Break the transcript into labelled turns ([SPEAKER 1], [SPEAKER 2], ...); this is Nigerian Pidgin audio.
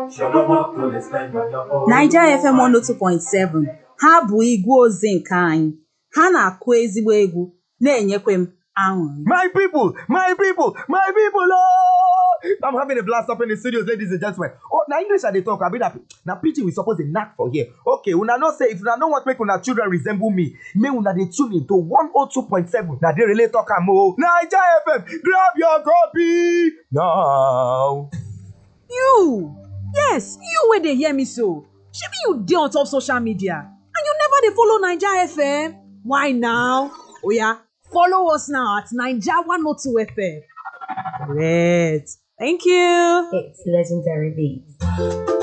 [SPEAKER 1] Naija FM 102.7 ha bụ igwe ozi nke anyị ha na-akụ ezigbo egwu na-enyekwa m aṅụrị
[SPEAKER 2] My people, my people, my people, oh! I'm having a blast up in the studios, ladies and gentlemen. Oh, now English I dey talk, I be that now preaching we suppose dey knack for here. Okay, una know say if una no want make una children resemble me, make una dey tune in to 102.7. Na dey relay talk am o. Naija FM, grab your copy now.
[SPEAKER 3] You! Yes, you wey dey hear me so. Shebi you dey on top social media and you never dey follow Naija FM? Why now? Oya, follow us now at Naija 102 FM. Correct. Thank you.
[SPEAKER 4] It's legendary beats.